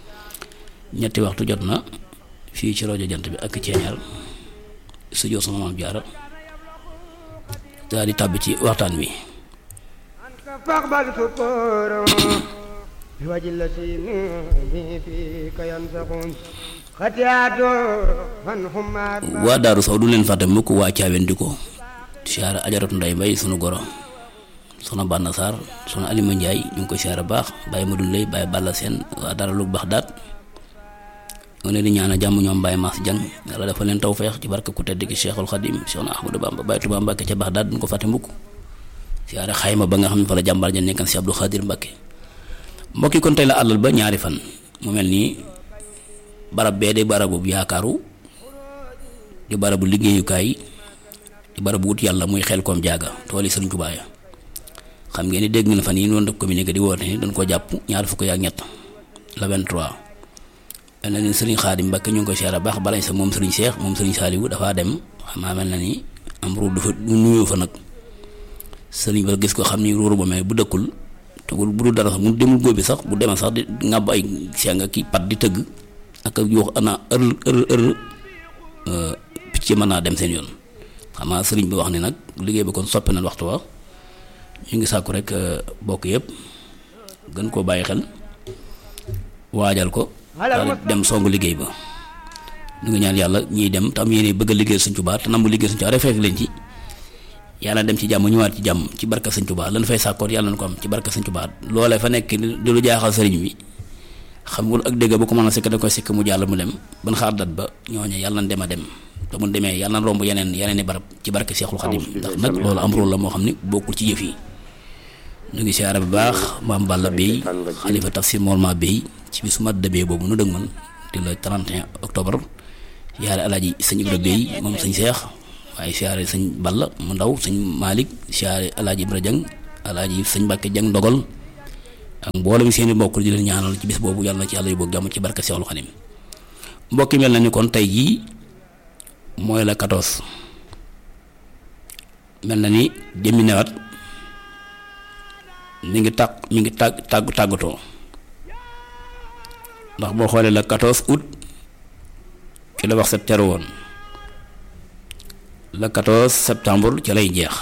ñetti waxtu jot na fii ci rajo jant bi ak ceeñal studio sama maam jaara daal di tàbbi ci waxtaan wi فاقبل سكورا بوجه الذي به فيك ينسخون خطيئات فانهم waa daaru saw du leen fàtte mukk waa caawen di ko siyaara ajaratu nday mbay sunu goro soxna Banna Sarr soxna Alima Njaay ñu ngi koy siyaara baax bàyyi ma dun lay bàyyi balla seen waa dara lu baax daat ñoo leen di ñaanal jàmm ñoom Baye Mass Dieng yàlla dafa leen tawfeex ci barke ku tedd ki Cheikhul Khadim Cheikh Ahmadou Bamba Baye Touba Mbacke ca baax daal duñ ko fàtte mukk siyaare xayma ba nga xam ne fa la jàmbaar ja nekkan si Abdou Khadir Mbacke mbokk yi kon tey la àllal ba ñaari fan mu mel nii barab bee de barabu yaakaaru di barabu liggéeyukaay di barabu wut yàlla muy xel koom jaaga tool yi Sëriñ Tuubaa ya xam ngeen ni dégg ngeen fan yi noonu def communiqué di woote ni dañ ko jàpp ñaar fukk ak ñett la 23 mel na ni sëriñ Xaadim Mbàkke ñu ngi koy siyaare baax balañ sa moom sëriñ Cheikh moom sëriñ Saaliwu dafaa dem xam naa mel na ni am ruur du fa nuyoo fa nag sëriñ ba gis ko xam ni ruuru ba mel bu dëkkul te bu dul dara sax mu demul góobi sax bu demee sax di ngàbb ay seng ak pat di tëgg ak yoo ana ër ër ër picc mën naa dem seen yoon xam naa sëriñ bi wax ni nag liggéey ba kon soppi na waxtu wa ñu ngi sàkku rek bokk yëpp gën koo bàyyi xel waajal ko daal dem songu liggéey ba ñu ngi ñaan yàlla ñiy dem te am yéene bëgg a liggéey Sëñ Tuubaa te namu liggéey Sëñ Tuubaa rek fekk leen ci yàlla dem ci jàmm ñëwaat ci jàmm ci barka Sëñ Tuubaa lan fay sàkkoot yàlla na ko am ci barka Sëñ Tuubaa loolee fa nekk di lu jaaxal sëriñ bi xamul ak dégg bu ko mën a sikk da koy sikk mu jàll mu dem ban xaar dat ba ñooñe yàlla na dem a dem te mu demee yàlla na romb yeneen yeneen i barab ci barke Seexul Xadim ndax nag loolu am rôle la moo xam ni bokkul ci yëf yi ñu ngi siyaare bu baax maam Balla Bey xalifa tafsir Molma Bey ci bisu mat de Bey boobu nu dëgg man di la 31 octobre siyaare alaaji sëñ Ibra Bey moom sëñ Seex waaye siyaare sëñ Balla mu ndaw sëñ Malick siyaare alaaji Ibra Jang alaaji sëñ Mbàkke Jang ndogal ak mboolem seeni mbokk di leen ñaanal ci bis boobu yàlla na ci yàlla yu boog jàmm ci barke Seexul Xadim mbokk yi mel na ni kon tey jii mooy la 14 mel na ni jëmmi newat mi ngi tàq mi ngi tàgg tàgg tàggatoo ndax boo xoolee la 14 août ci la wax set teru woon la 14 septembre ci lay jeex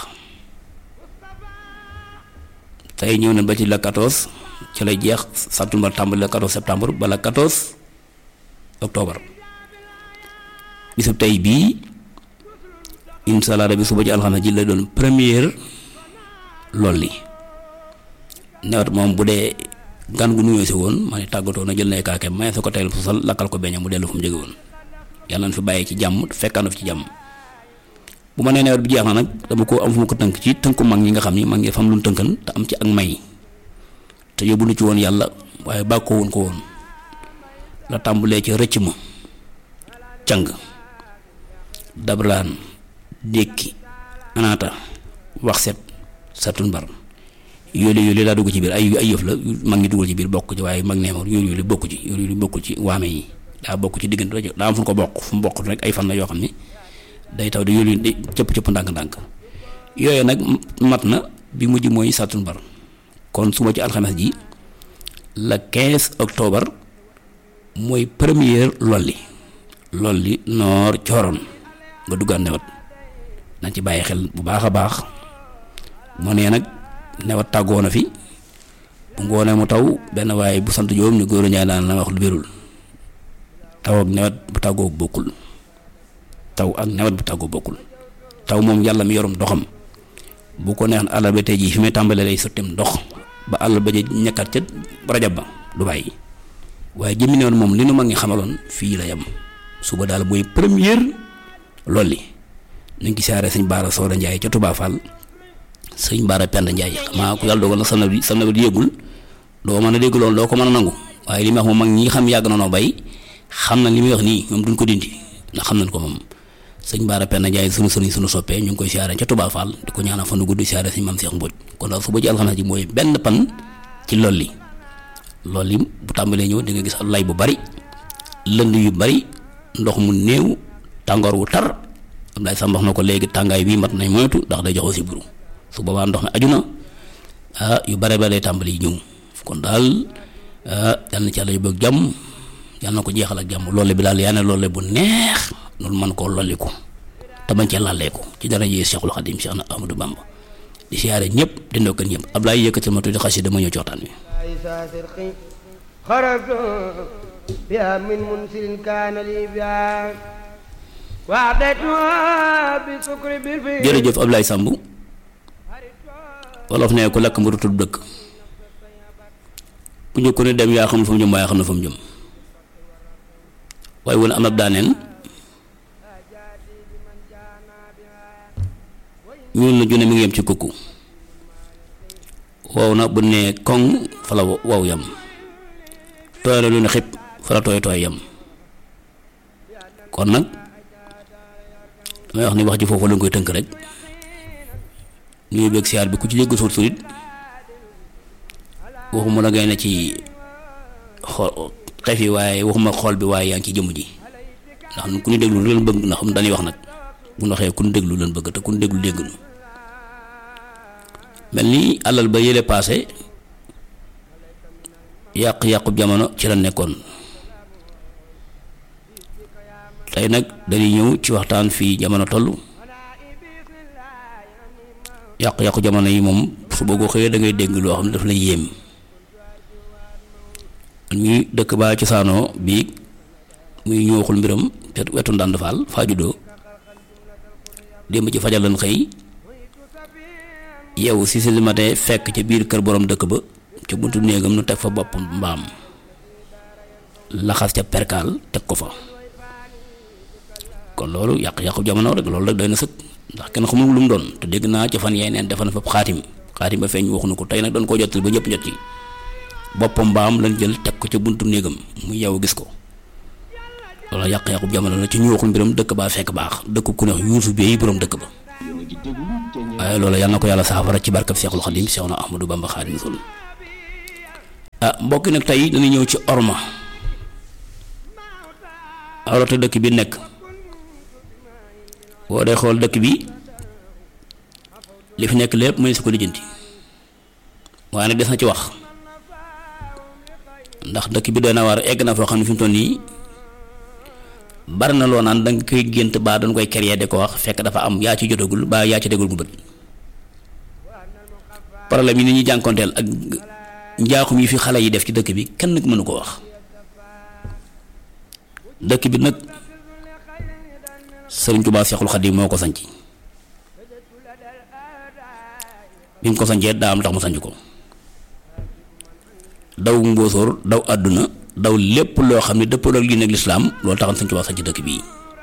tey ñëw na ba ci la 14 ci lay jeex septembre tàmbali la 14 septembre ba la 14 octobre bisub tey bii incha allah rabi suba ci alxames ji lay doon première lool li nawet moom bu dee gan gu nuyoo si woon ma ne tàggatoo na jël na kaake may sa ko teyal sosal lakkal ko beñam mu dellu fu mu jóge woon yàlla na fi bàyyi ci jàmm fekkaanu fi ci jàmm bu ma nee nawet bi jeex na nag dama ko am fu ma ko tënk ci tënku mag ñi nga xam ni mag ñi fam lu tënkan te am ci ak may te yóbbu nu ci woon yàlla waaye bàkkoo woon ko woon la tàmbulee ci rëcc ma càng dablaan dékki anaata wax set satun bar yooyu yooyu daa dugg ci biir ay ay yëf la mag ñi dugal ci biir bokk ci waaye mag nee ma yooyu yooyu bokk ci yooyu yooyu bokk ci waame yi daa bokk ci diggante rajo daa am fu ko bokk fu mu bokk rek ay fan la yoo xam ni day taw di yooyu di cëpp cëpp ndànk-ndànk yooyu nag mat na bi mujj mooy satun bar kon su ma ci alxames ji le 15 octobre mooy première lolli lolli noor cooroon nga duggaat newat nañ ci bàyyi xel bu baax a baax mu nee nag newat tàggoo na fi bu ngoonee mu taw benn waaye bu sant joom ni góor ñaay daan la wax lu wérul taw ak newat bu tàggoo bokkul taw ak newat bu tàggoo bokkul taw moom yàlla mi yorum doxam bu ko neex àll ba tey jii fi may tàmbalee lay sottim ndox ba àll ba ja ñekkat ca rajab ba du bàyyi waaye jëmmi newoon moom li nu mag ngi xamaloon fii la yem suba daal mooy première lolli nañ ci siyaare sëñ Baara Sooda Njaay ca Touba Fall sëñ Baara Penda Njaay xamaa ku yàlla dogal na sam na bi sam na bi yéegul doo mën a dégg loolu doo ko mën a nangu waaye li may wax moom mag ñi xam yàgg na noo bay xam na li muy wax nii ñoom duñ ko dindi ndax xam nañ ko moom sëñ Baara Penda Njaay sunu sëriñ sunu soppee ñu ngi koy siyaare ca Touba Fall di ko ñaanal fan nu gudd siyaare sëñ Maam Seex Mbóoj kon daal suba ci alxames ji mooy benn pan ci lolli lolli bu tàmbalee ñëw di nga gis lay bu bari lënd yu bari ndox mu néew tàngoor wu tar Abdoulaye Samb wax na ko léegi tàngaay bii mat nañ moytu ndax day joxoo si buru su boobaa ndox mi aju na ah yu bare bare tàmbali ñëw kon daal ah yal na ci yàlla yu bëgg jàmm yal na ko jeexal ak jàmm loole bi daal yaa ne loole bu neex noonu man koo lolli ko te bañ cee làllee ko ci dara jee Cheikhul Khadim Cheikh na Amadou Bamba di siyaare ñëpp di ndokkal ñëpp Abdoulaye yëkkatal ma tuuti xasida dama ñëw ci waxtaan wi خرجت بها من منسل كان لي بها وعدتها بسكر بالفيل jërëjëf Abdoulaye Samb wolof ne ku lakk mburu tudd dëkk ku njëkk ne dem yaa xam fa mu jëm waaye xam na fa mu jëm waaye woon am ab daaneen ñuul na junne mi ngi yem ci kukku wow na bu ne koŋ fa la wow yam tooy la lu ne xib fa la tooy tooy yam kon nag damay wax ni wax ji foofu lañ koy tënk rek ñuy bëgg siyaar bi ku ci dégg suut surit waxuma la ngay ne ci xool xef yi waaye waxuma xool bi waaye yaa ngi ci jëmm ji ndax ku ñu déglu lu leen bëgg ndax dañuy wax nag bu ñu waxee ku ñu déglu leen bëgg te ku ñu déglu dégg nu mel ni alal ba yële paase yàq-yàqu jamono ci la nekkoon tey nag dañuy ñëw ci waxtaan fii jamono toll yàqu-yàqu jamono yi moom su boo ko xëyee da ngay dégg loo xam ne daf lay yéem ñuy dëkk baa cosaanoo bii muy ñëwaxul mbiram te wetu ndànd faal faa juddoo démb ci fajal lan xëy yow si si matin fekk ca biir kër borom dëkk ba ca buntu néegam nu teg fa bopp mbaam laxas ca perkaal teg ko fa kon loolu yàq-yàqu jamono rek loolu rek doy na sëkk ndax kenn xamul lu mu doon te dégg naa ca fan yeneen defan fa xaatim xaatim ba feeñ waxuñu ko tey nag doon koo jottali ba ñëpp jot ci boppam mbaam lañ jël teg ko ca buntu néegam mu yow gis ko loolu yàq-yàqu jamono la ci ñu waxul mbiram dëkk baa fekk baax dëkk ku ne yuusu bi borom dëkk ba waaye loolu yal na ko yàlla saafara ci barkab Seexul Xadim Seex na Ahmadou Bamba Xaadimu Rasuul ah mbokki nag tey dañuy ñëw ci orma awrata dëkk bi nekk boo dee xool dëkk bi li fi nekk lépp mënees ko lijjanti waaye nag des na ci wax ndax dëkk bi doy na war egg na foo xam ne fi mu toll nii bari na loo naan da nga koy gént baa dañ koy créer di ko wax fekk dafa am yaa ci jotagul baa yaa ci dégul mu bët problème yi ni ñuy jànkonteel ak njaaxum yi fi xale yi def ci dëkk bi kenn mënu ko wax dëkk bi nag Sëriñ Tuubaa Seexul Xadiim moo ko sanc bi mu ko sancee daa am tax mu sanc ko daw mbóosóor daw àdduna daw lépp loo xam ne dëppoo ak lii nag lislaam loolu taxoon Sëriñ Tuubaa sanc dëkk bii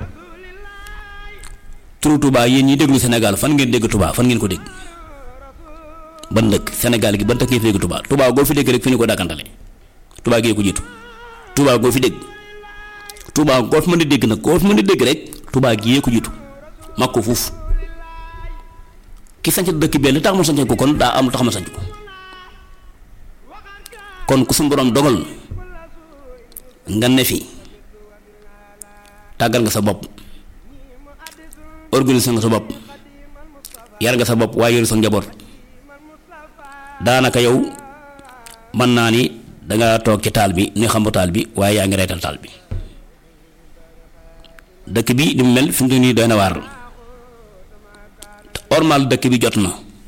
turu Touba yéen ñi déglu Sénégal fan ngeen dégg Touba fan ngeen ko dégg ban dëkk Sénégal gi ban dëkk ngeen fi dégg Touba Touba goo fi dégg rek fi ñu ko dàkkantale Touba gee ko jiitu Touba goo fi dégg Touba goo fi mën di dégg nag goo fi mën di dégg rek Touba gee ko jiitu mag ko fuuf ki sanc dëkk bi li tax ma sanc ko kon daa am lu tax ma sanc ko kon ku suñu borom dogal nga ne fi tàggal nga sa bopp organiser nga sa bopp yar nga sa bopp waaye yor sa njaboot daanaka yow mën naa ni danga toog ci taal bi ni xam taal bi waaye yaa ngi reetal taal bi dëkk bi li mu mel fi mu nii doy na waar ormal dëkk bi jot na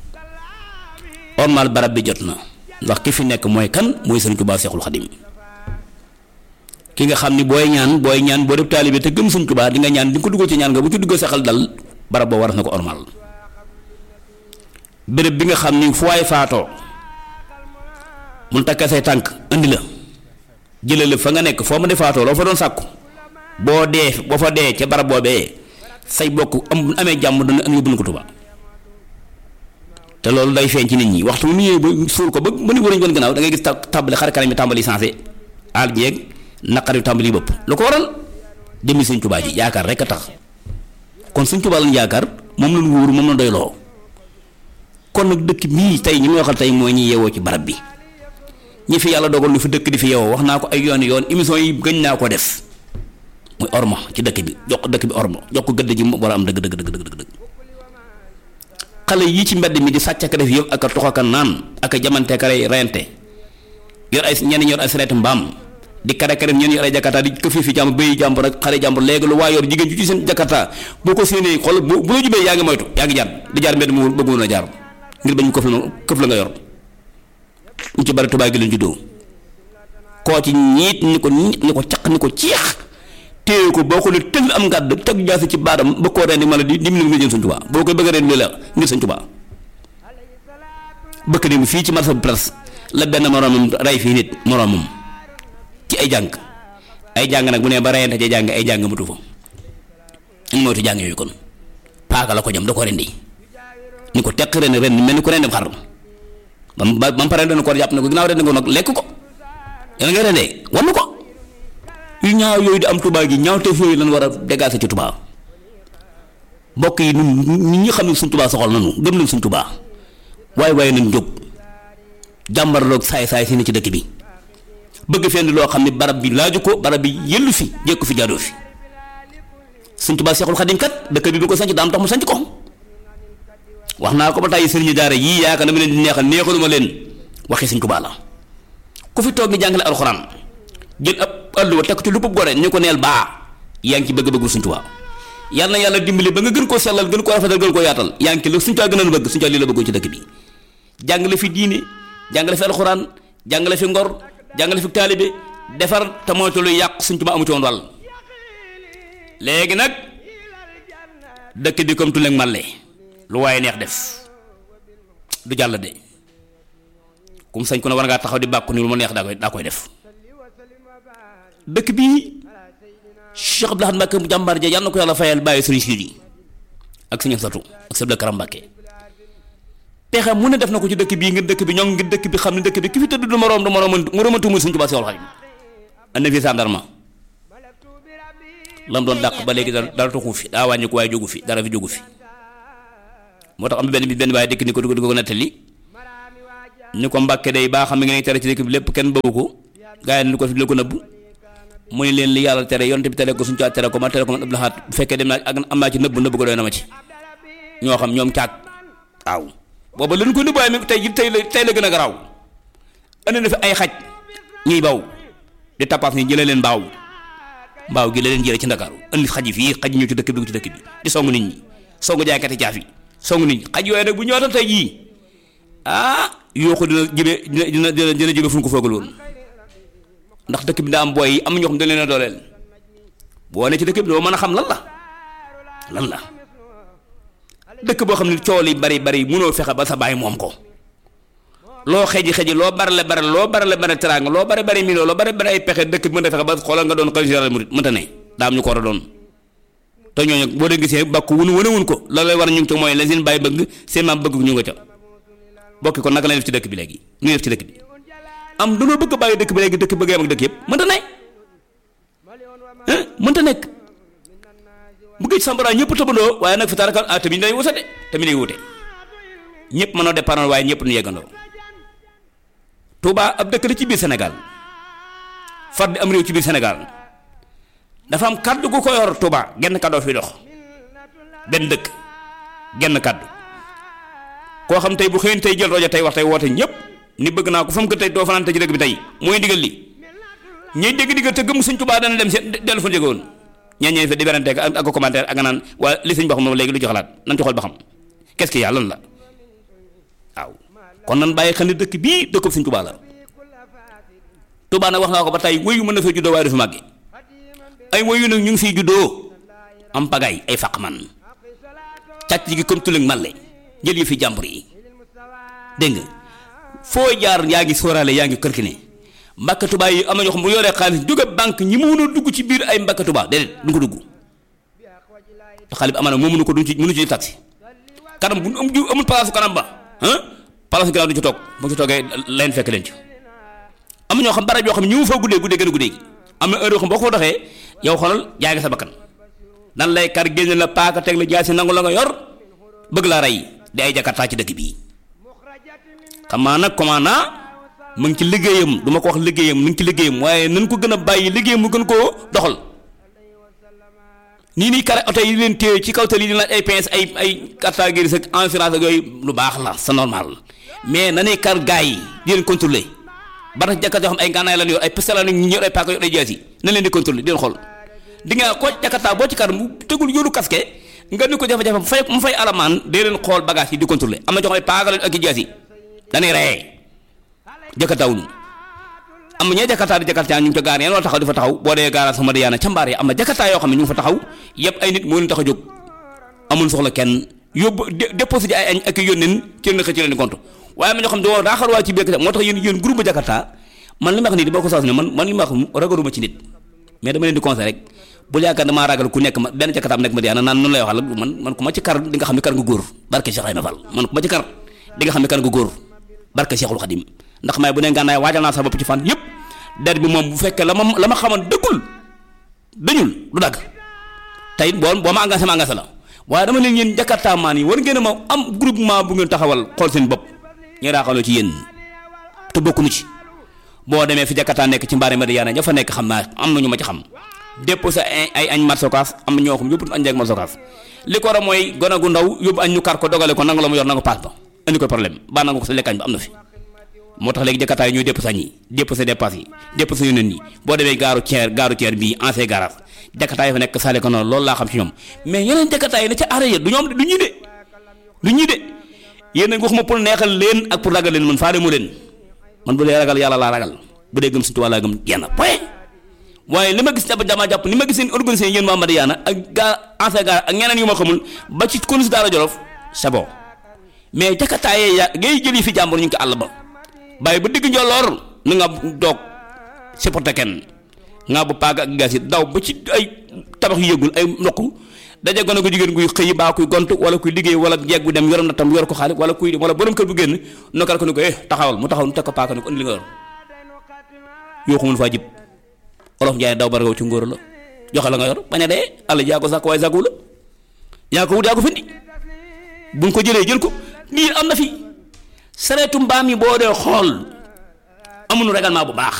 ormal barab bi jot na ndax ki fi nekk mooy kan mooy Sëriñ Tuubaa Seexul Xadim ki nga xam ni booy ñaan booy ñaan boo def taalibe te gëm Sëriñ Tuubaa di nga ñaan di nga ko dugal ci ñaan nga bu ci dugal sa xel dal barab boo war na ko ormal béréb bi nga xam ni fu waay faatoo mun takka say tànk indi la jëlee la fa nga nekk foo ma di faatoo loo fa doon sàkku boo dee boo fa dee ca barab boobee say bokk am amee jàmm dana am yóbbu na ko Tuubaa te loolu day feeñ ci nit ñi waxtu mu ñëwee ba suul ko ba ba ni wërañ woon gannaaw da ngay gis tàmbali xar kanam yi tàmbali sensé aal jeeg naqari tàmbali bëpp lu ko waral jëmmi Sëñ Tuubaa ji yaakaar rek a tax kon Sëñ Tuubaa lañ yaakaar moom lañ wóoru moom lañ doyloo kon nag dëkk bii tey ñi may waxal tey mooy ñi yeewoo ci barab bi ñi fi yàlla dogal lu fi dëkk di fi yeewoo wax naa ko ay yoon yoon émission yi gëñ naa ko def muy orma ci dëkk bi jox ko dëkk bi orma jox ko gëdd ji mu war a am dëgg dëgg dëgg dëgg dëgg xale yii ci mbedd mi di sàcc ak def yëpp ak a tox ak a naan ak a jamante ka rey reyante yor ay ñenn yor ay sareet mbaam di kare kare ñenn yor ay jakarta di këf fi jàmbur béy jàmbur rek xale jàmbur léegi lu waa yor jigéen ju ci seen jakarta boo ko séenee xool bu bu la jubee yaa ngi moytu yaa ngi jaar di jaar mbedd mu bëggoon a jaar ngir bañ këf la këf la nga yor ñu ci bari tubaab gi lañ juddoo koo ci ñiit ni ko ñiit ni ko caq ni ko ceex téye ko boo ko ne tëll am ngàdd teg jaasi ci baadam ba koo rendi mala di di mu nga jëm Sëñ Tuubaa boo koy bëgg a rendi la ngir Sëñ Tuubaa bëkk dem fii ci marché bu presse la benn moroomam rey fii nit moroomam ci ay jàng ay jàng nag bu ne ba reyante ci jàng ay jàng mutu fa ñu moytu jàng yooyu kon paaka la ko jam da ko rendi ni ko teq ren ren mel ni ko rendi xar ba mu ba mu paree dana ko jàpp ne ko ginnaaw rendi ko nag lekk ko yàlla nga rendee wan ko yu ñaaw yooyu di am Tuubaa gi ñaaw teef yooyu lan war a dégager ci Tuubaa mbokk yi ñun ñi ñi xam ne suñ Tuubaa soxal nañu gëm nañ suñ Tuubaa waaye waaye nañ jóg jàmbarloog saay-saay si ne ci dëkk bi bëgg fenn loo xam ne barab bi laaju ko barab bi yëllu fi jékku fi jaadoo fi suñ Tuubaa Seexul Xadim kat dëkk bi du ko sanc daam tax mu sanc ko wax naa ko ba tàyyi sëriñu daara yii yaakaar na ma leen di neexal neexaluma leen waxi suñ Tuubaa la ku fi toog di jàngale alxuraan jël ab àlluwa teg ci lu bëgg gore ñu ko neel baa yaa ngi ci bëgg-bëggu suñ Tuubaa yàlla na yàlla dimbali ba nga gën koo sellal gën koo rafetal gën koo yaatal yaa ngi ci la suñ Tuubaa gën a bëgg suñ Tuubaa lii la bëggoon ci dëkk bi jàngale fi diine jàngale fi alxuraan jàngale fi ngor jàngale fi taalibe defar te moytu luy yàq suñ Tuubaa amu ci woon wàll léegi nag dëkk bi comme tuleeg màlle lu waaye neex def du jàll de kum sañ ko ne war ngaa taxaw di bàkku ni lu ma neex daa koy daa koy def dëkk bii Cheikh Abdou Lahad Mbacké mu jàmbaar ja yàlla na ko yàlla fayal bàyyi sëriñ siir yi ak sëriñ Satu ak sëriñ Karam Mbacké pexe mu ne def na ko ci dëkk bii ngir dëkk bi ñoom ngir dëkk bi xam ne dëkk bi ki fi tëdd du moroom du moroom moroomatu muy Sëriñ Tuubaa Seexul Xadiim andi fi sàndarma lam doon dàq ba léegi dara dara taxu fi daa wàññi ko waaye jógu fi dara fi jógu fi moo tax am benn bi benn waaye dëkk ni ko di ko nettali ni ko Mbàkke day baa xam ne ngeen tere ci dëkk bi lépp kenn bëggu ko gaa yi ni ko fi la ko nëbbu mu ne leen li yàlla tere yonte bi tere ko suñu caa tere ko ma tere ko man Abdou Lahad bu fekkee dem naa ak am naa ci nëbbu nëbbu ko doy na ma ci ñoo xam ñoom caag waaw booba lañu ko nëbbu waaye mi tey ji tey la tey la gën a garaaw andi na fi ay xaj ñuy baw di tappaas ni jëlee leen mbaaw mbaaw gi la leen jëlee ci ndakaaru andi xaj yi fii xaj ñëw ci dëkk bi dugg ci dëkk bi di songu nit ñi songu jaaykati caaf yi songu nit ñi xaj yooyu nag bu ñëwaatoon tey jii ah yoo ko dina jëme dina dina dina jëme fu ñu ko foogal woon ndax dëkk bi daa am booy yi am ñoo xam dañ leen a dooleel boo ne ci dëkk bi doo mën a xam lan la lan la dëkk boo xam ne coow li bari bari mënoo fexe ba sa baay moom ko loo xeji xeji loo barale barale loo barale barale teraanga loo bari bari million loo bari bari ay pexe dëkk bi mën a fexe ba xoolal nga doon xalifa général murid mënta ne daa am ñu ko war a doon te ñooñu boo dee gisee bàkku wunu wane wun ko la lay war a ñu ngi ci mooy la seen baay bëgg seen maam bëgg ñu nga ca bokki kon naka lay def ci dëkk bi léegi nu def ci dëkk bi am dañoo bëgg bàyyi dëkk bi léegi dëkk bëgg am ak dëkk yëpp mënta ne mënta nekk bu géej sambara ñëpp tëbandoo waaye nag fi taaraka ah tamit day wute de tamit day wute ñëpp mënoo départ waaye ñëpp nu yeggandoo Touba ab dëkk la ci biir Sénégal far di am réew ci biir Sénégal dafa am kaddu gu ko yor Touba genn kaddoo fi dox benn dëkk genn kaddu koo xam tey bu xëyeen tey jël rajo tey wax tey woote ñëpp ni bëgg naa ko fa mu ko tey doo fanaan ci dëkk bi tey mooy ndigal li ñuy dégg diggal te gëm Sëñ Tuubaa dana dem seen dellu fa jóge woon ñeen ñeen fa di werante ak ak commentaire ak nga naan waa li sëñ wax moom léegi lu ci xalaat nan ci xool ba xam qu'est-ce que yàlla lan la waaw kon nan bàyyi xel ne dëkk bii dëkkub Sëñ Tuubaa la Tuubaa nag wax naa ko ba tey wéyu mën na fee juddoo waaye du fi màgge ay wéyu nag ñu ngi fiy juddoo am pagaay ay faq man càcc gi comme tulëg màlle jël yi fi jàmbur yi dégg nga foo jaar yaa ngi sóoraale yaa ngi kërkine mbàkka tubaa yi am na ñoo xam bu yoree xaalis jóge banque ñi mu mën a dugg ci biir ay mbàkka tubaa déedéet du ko dugg te xaalis bi amaana moo mënu ko duñ ci mënu ci taxi kanam bu am amul palaasu kanam ba ah palaasu ginnaaw du ci toog bu ci toogee leen fekk leen ci am na ñoo xam barab yoo xam ne ñu ngi fa guddee guddee gën a guddee gi am na heure yoo xam boo ko fa doxee yow xoolal jaay nga sa bakkan dan lay kar génne la paaka teg la jaasi nangu la nga yor bëgg laa rey di ay jakartaa ci dëkk bii xam naa nag commandant mu ngi ci liggéeyam du ma ko wax liggéeyam mu ngi ci liggéeyam waaye nañ ko gën a bàyyi liggéeyam mu gën koo doxal nii nii kare oto yi leen téye ci kaw tali yi di laaj ay pince ay ay carte grise ak assurance ak yooyu lu baax la c'est normal mais na ne kar gars yi di leen contrôler ba tax jakkat yoo xam ay ngànnaay lan yor ay pistolet la ñu yor ay paaka yor ay jaasi na leen di contrôler di leen xool di nga ko jakkataa boo ci kar mu tegul yoru casque nga ni ko jafe-jafe mu fay mu fay alamaan dee leen xool bagage yi di contrôler am na jox ay paaka la ak i jaasi dañuy reyee jëkkataawuñu am na ñee jakataa di jakataa ñu ngi ca gaar yeen wala taxaw di fa taxaw boo dee gaaraat sama diyaana ca mbaar yi am na jakataa yoo xam ne ñu ngi fa taxaw yëpp ay nit moo leen tax a jóg amul soxla kenn yóbbu déposé ji ay añ ak yónneen ci leen xëcc leen di compte waaye am na ñoo xam ne doo daa xarwaa ci biir moo tax yéen yéen groupe jakataa man li ma wax nii di boo ko saas ne man man li ma wax ragaluma ci nit mais dama leen di conseil rek bul yaakaar damaa ragal ku nekk ma benn jakataam nekk ma diyaana naan noonu lay waxal man man ku ma ci kar di nga xam ne kar nga góor barke Cheikh Ibrahima Fall man ku ma ci kar di nga xam ne kar nga góor barke Cheikhul Khadim ndax may bu ne ngànnaay waajal naa sa bopp ci fan yëpp der bi moom bu fekkee la ma la ma xamoon dëggul dañul du dagg tey boo boo ma engagé ma engagé la waaye dama leen yéen jakarta maan yi war ngeen a ma am groupement bu ngeen taxawal xool seen bopp ñu raaxaloo ci yéen te bokkuñu ci boo demee fi jakarta nekk ci mbaari Madiyana ña fa nekk xam naa am na ñu ma ci xam déposé ay ay añ marsokaas am na ñoo xam yóbbu añ ak marsokaas li ko war a mooy gone gu ndaw yóbbu añ ñu kar ko dogale ko nangu la mu yor nangu paas ba indi ko problème baa nangu ko sa lekkaañ ba am na fi moo tax léegi jëkkataay ñooy dépp sañ yi dépp sa dépasse yi dépp sa yóneen yi boo demee gaaru ceer gaaru ceer bii ancien garage jëkkataay fa nekk sale ko noonu loolu laa xam ci ñoom mais yeneen jëkkataay yi ne ca arrêt du ñoom du ñii de du ñii de yéen nag waxuma pour neexal leen ak pour ragal leen man faale mu leen man bu dee ragal yàlla laa ragal bu dee gëm suñu tubaab laa gëm yenn point waaye li ma gis jàpp dama jàpp ni ma gis seen organisé yéen waa Madiyana ak gaa ancien garage ak ñeneen yu ma xamul ba ci konus daara Jolof c'est bon mais jëkkataay ya ngay jël yi fi jàmbur ñu ngi ko àll ba bàyyi ba digg njolloor na nga doog supporté kenn nga bu paag ak gas yi daw ba ci ay tabax yu yëgul ay ndox daje gone ko jigéen guy xëy baa kuy gont wala kuy liggéey wala jeeg bu dem yorom na tam yor ko xaalis wala kuy wala borom kër bu génn nokkal ko ni ko eh taxawal mu taxaw nu teg ko paaka ni ko indi li nga yor yoo xamul faa jib olof njaay daw baragaw ci ngóor la joxe la nga yor bañ a dee àll yaa ko sàkk waaye sàkku la yaa ko wut yaa ko findi buñ ko jëlee jël ko lii am na fi sareetu mbaam yi boo dee xool amuñu règlement bu baax